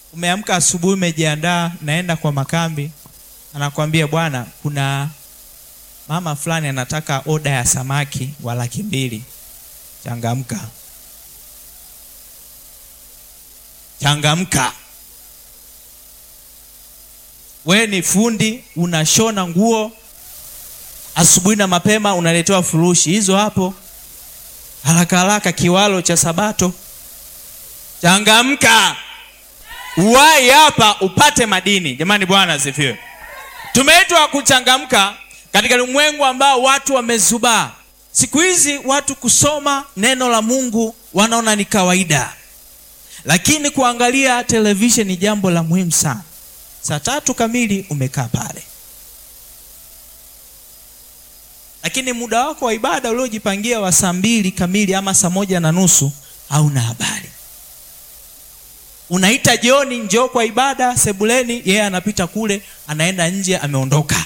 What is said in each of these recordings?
umeamka asubuhi, umejiandaa, naenda kwa makambi, anakwambia bwana, kuna mama fulani anataka oda ya samaki wa laki mbili. Changamka, changamka. We ni fundi, unashona nguo, asubuhi na mapema unaletewa furushi hizo hapo, haraka haraka, kiwalo cha Sabato. Changamka, uwai hapa upate madini. Jamani, Bwana asifiwe. Tumeitwa kuchangamka katika ulimwengu ambao watu wamezubaa. Siku hizi watu kusoma neno la Mungu wanaona ni kawaida, lakini kuangalia television ni jambo la muhimu sana. Saa tatu kamili umekaa pale, lakini muda wako wa ibada uliojipangia wa saa mbili kamili ama saa moja na nusu hauna habari. Unaita jioni, njoo kwa ibada sebuleni, yeye yeah, anapita kule, anaenda nje, ameondoka.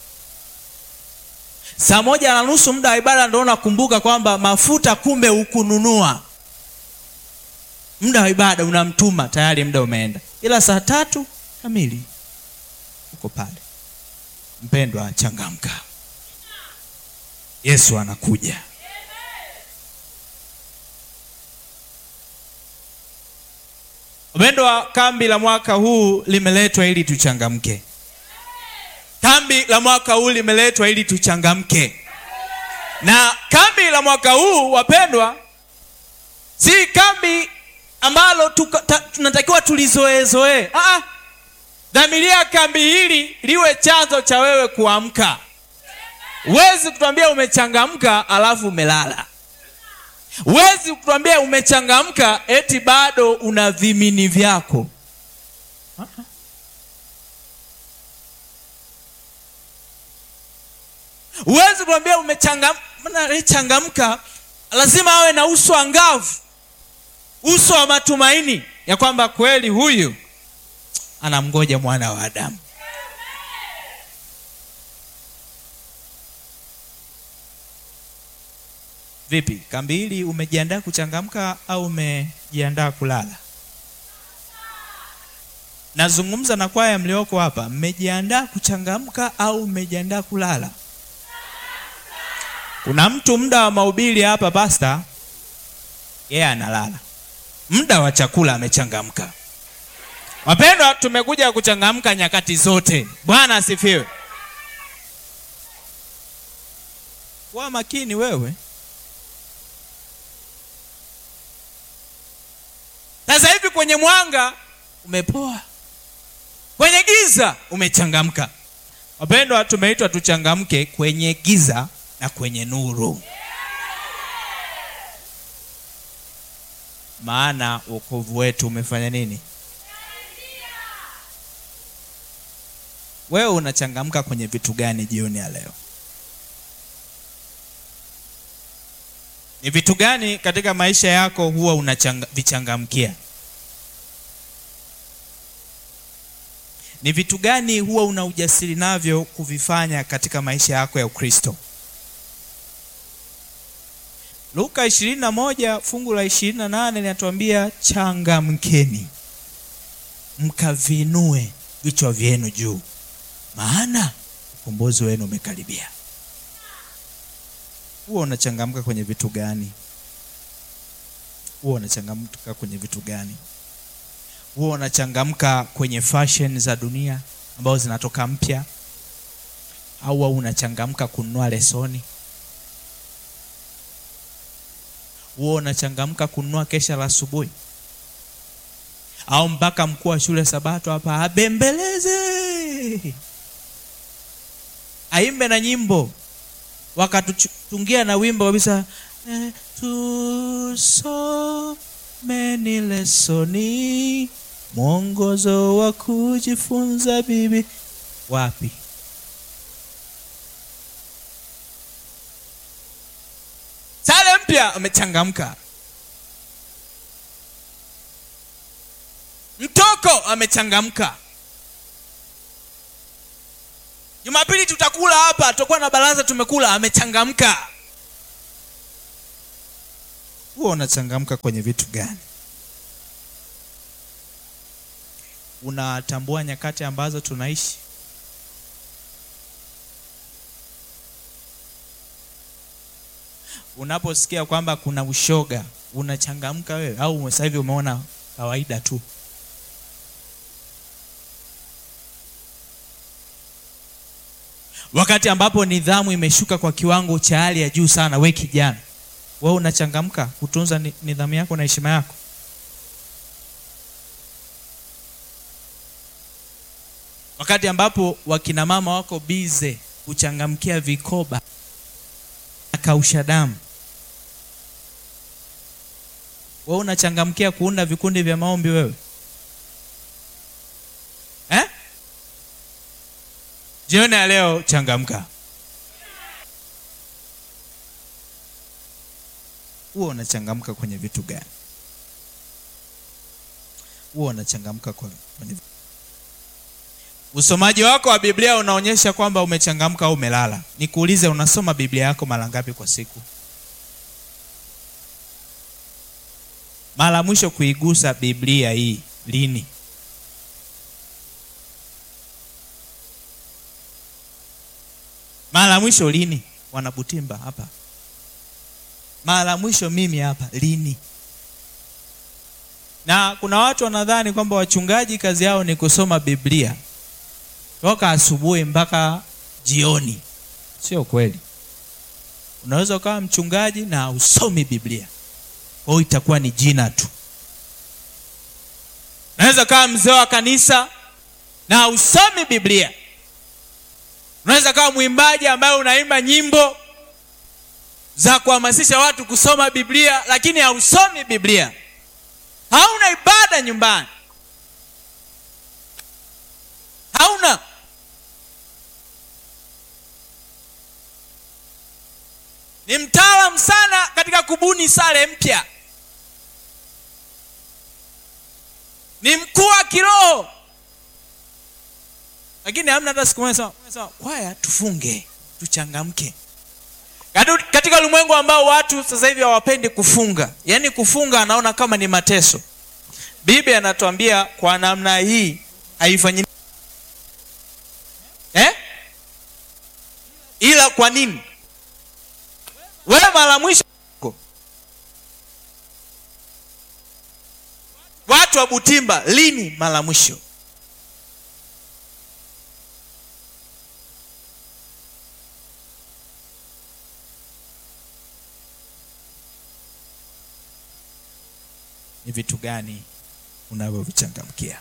Saa moja na nusu muda wa ibada ndo unakumbuka kwamba mafuta kumbe hukununua. Muda wa ibada unamtuma tayari, muda umeenda, ila saa tatu kamili uko pale. Mpendwa, changamka, Yesu anakuja. Mpendwa, kambi la mwaka huu limeletwa ili tuchangamke. Kambi la mwaka huu limeletwa ili tuchangamke, na kambi la mwaka huu wapendwa, si kambi ambalo tunatakiwa tulizoezoee. Ah, dhamiria kambi hili liwe chanzo cha wewe kuamka. Huwezi kutuambia umechangamka alafu umelala. Huwezi kutuambia umechangamka eti bado una vimini vyako. Huwezi kuambia umechangamka, lazima awe na uso angavu, uso wa matumaini ya kwamba kweli huyu anamgoja mwana wa Adamu. Vipi, kambi hili umejiandaa kuchangamka au umejiandaa kulala? Nazungumza na kwaya mlioko hapa, mmejiandaa kuchangamka au mmejiandaa kulala? Kuna mtu muda wa mahubiri hapa pasta, yeye analala, muda wa chakula amechangamka. Wapendwa, tumekuja kuchangamka nyakati zote. Bwana asifiwe. Kuwa makini wewe. Sasa hivi kwenye mwanga umepoa, kwenye giza umechangamka. Wapendwa, tumeitwa tuchangamke kwenye giza na kwenye nuru, maana wokovu wetu umefanya nini? Wewe unachangamka kwenye vitu gani jioni ya leo? Ni vitu gani katika maisha yako huwa unavichangamkia? Ni vitu gani huwa una ujasiri navyo kuvifanya katika maisha yako ya Ukristo? Luka 21 fungu la 28 linatuambia changamkeni, mkavinue vichwa vyenu juu, maana ukombozi wenu umekaribia. Huwa unachangamka kwenye vitu gani? Huwa unachangamka kwenye vitu gani? Huwa unachangamka kwenye fashion za dunia ambazo zinatoka mpya, au unachangamka kununua lesoni? Huwa unachangamka kununua kesha la asubuhi, au mpaka mkuu wa shule Sabato hapa abembeleze, aimbe na nyimbo wakatutungia na wimbo kabisa eh, tusomeni lesoni mwongozo wa kujifunza bibi. Wapi? Sare mpya amechangamka, mtoko amechangamka. Jumapili tutakula hapa, tutakuwa na baraza, tumekula, amechangamka. Huwa unachangamka kwenye vitu gani? unatambua nyakati ambazo tunaishi unaposikia kwamba kuna ushoga unachangamka wewe au sasa hivi umeona kawaida tu wakati ambapo nidhamu imeshuka kwa kiwango cha hali ya juu sana we kijana wewe unachangamka kutunza ni- nidhamu yako na heshima yako wakati ambapo wakina mama wako bize kuchangamkia vikoba na kausha damu wewe unachangamkia kuunda vikundi vya maombi wewe eh? jioni ya leo changamka huwa unachangamka kwenye vitu gani huwa unachangamka kwa- kwenye usomaji wako wa biblia unaonyesha kwamba umechangamka au umelala nikuulize unasoma biblia yako mara ngapi kwa siku mara mwisho kuigusa biblia hii lini mara mwisho lini wanabutimba hapa mara mwisho mimi hapa lini na kuna watu wanadhani kwamba wachungaji kazi yao ni kusoma biblia toka asubuhi mpaka jioni sio kweli unaweza ukawa mchungaji na usomi biblia kwa hiyo itakuwa ni jina tu unaweza kawa mzee wa kanisa na usomi biblia unaweza kawa mwimbaji ambaye unaimba nyimbo za kuhamasisha watu kusoma biblia lakini hausomi biblia hauna ibada nyumbani hauna ni mtaalam sana katika kubuni sare mpya ni mkuu wa kiroho lakini hamna hata siku moja sema sema, kwaya tufunge tuchangamke Kadu- katika ulimwengu ambao watu sasa hivi hawapendi kufunga yaani kufunga anaona kama ni mateso biblia anatuambia kwa namna hii haifanyi eh? ila kwa nini wewe mara mwisho watu wa butimba lini mara mwisho ni vitu gani unavyovichangamkia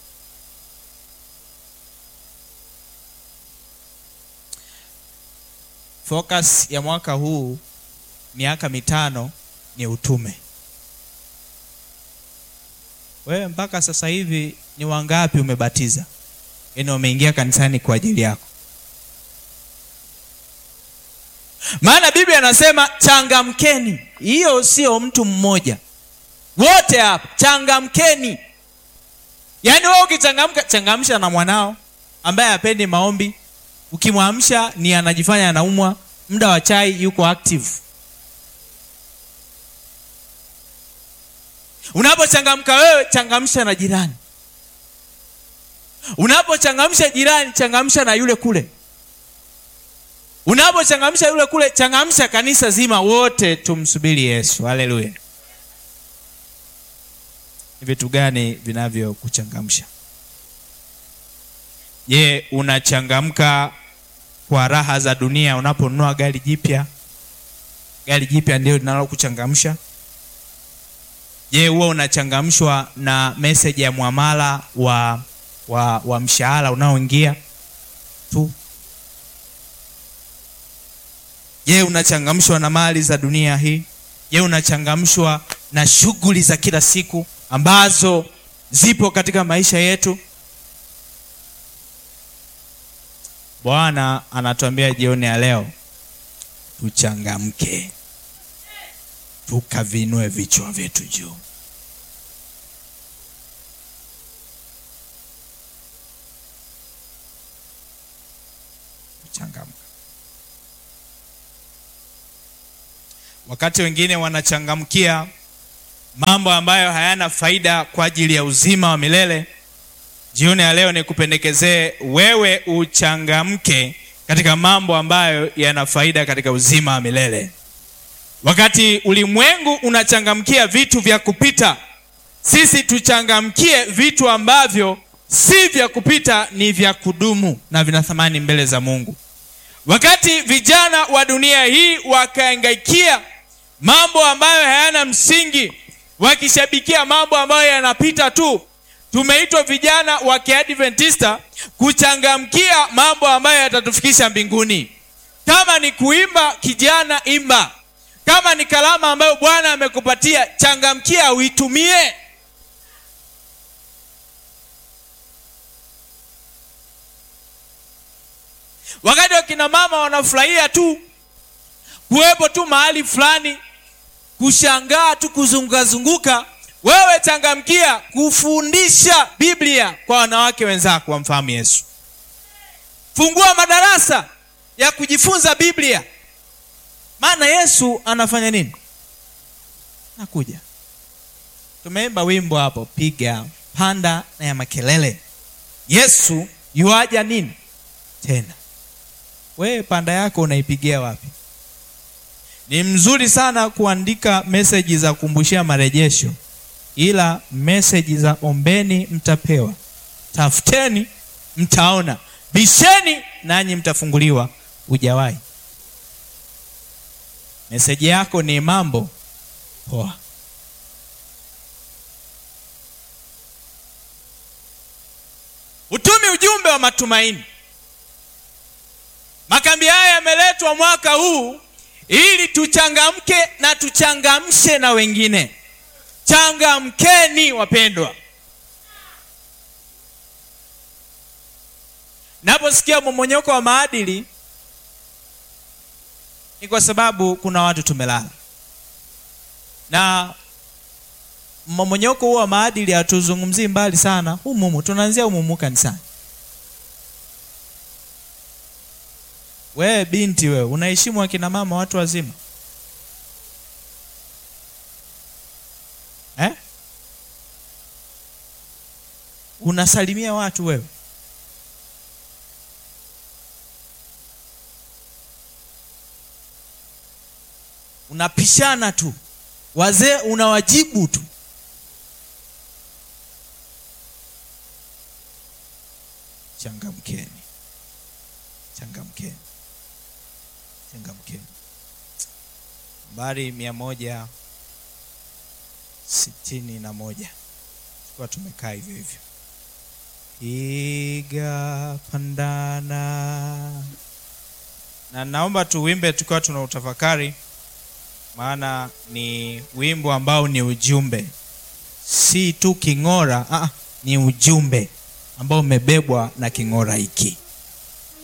focus ya mwaka huu miaka mitano ni utume wewe mpaka sasa hivi ni wangapi umebatiza yaani wameingia kanisani kwa ajili yako maana biblia anasema changamkeni hiyo sio mtu mmoja wote hapa changamkeni yaani wewe ukichangamka changamsha na mwanao ambaye hapendi maombi ukimwamsha ni anajifanya anaumwa muda wa chai yuko active unapochangamka wewe changamsha na jirani unapochangamsha jirani changamsha na yule kule unapochangamsha yule kule changamsha kanisa zima wote tumsubiri yesu haleluya ni vitu gani vinavyokuchangamsha je unachangamka kwa raha za dunia unaponunua gari jipya gari jipya ndio linalokuchangamsha je huwa unachangamshwa na meseji ya mwamala wa wa, wa mshahara unaoingia tu je unachangamshwa na mali za dunia hii je unachangamshwa na shughuli za kila siku ambazo zipo katika maisha yetu bwana anatuambia jioni ya leo tuchangamke tukavinue vichwa vyetu juu kuchangamka wakati wengine wanachangamkia mambo ambayo hayana faida kwa ajili ya uzima wa milele jioni ya leo nikupendekezee wewe uchangamke katika mambo ambayo yana faida katika uzima wa milele. Wakati ulimwengu unachangamkia vitu vya kupita, sisi tuchangamkie vitu ambavyo si vya kupita, ni vya kudumu na vina thamani mbele za Mungu. Wakati vijana wa dunia hii wakaangaikia mambo ambayo hayana msingi, wakishabikia mambo ambayo yanapita tu, tumeitwa vijana wa Kiadventista kuchangamkia mambo ambayo yatatufikisha mbinguni. Kama ni kuimba, kijana, imba. Kama ni kalama ambayo Bwana amekupatia, changamkia, uitumie. Wakati wakina mama wanafurahia tu kuwepo tu mahali fulani, kushangaa tu, kuzungukazunguka, wewe changamkia kufundisha Biblia kwa wanawake wenzako wamfahamu Yesu. Fungua madarasa ya kujifunza Biblia, maana Yesu anafanya nini? Nakuja. Tumeimba wimbo hapo, piga panda na ya makelele. Yesu yuaja nini tena? Wewe panda yako unaipigia wapi? Ni mzuri sana kuandika meseji za kukumbushia marejesho, ila meseji za ombeni mtapewa, tafuteni mtaona, bisheni nanyi mtafunguliwa. Hujawahi. Meseji yako ni mambo poa. Utumi ujumbe wa matumaini. Makambi haya yameletwa mwaka huu ili tuchangamke na tuchangamshe na wengine. Changamkeni wapendwa. Naposikia mmomonyoko wa maadili ni kwa sababu kuna watu tumelala, na mmomonyoko huo wa maadili hatuzungumzii mbali sana, humumu tunaanzia humumu kanisani. Wewe binti, wewe unaheshimu akina mama watu wazima eh? Unasalimia watu wewe unapishana tu, wazee unawajibu tu. Changamkeni, changamkeni, changamkeni. Nambari mia moja sitini na moja tukiwa tumekaa hivyo hivyo, piga pandana, na naomba tuwimbe tukiwa tuna utafakari maana ni wimbo ambao ni ujumbe, si tu king'ora. Ah, ni ujumbe ambao umebebwa na king'ora hiki.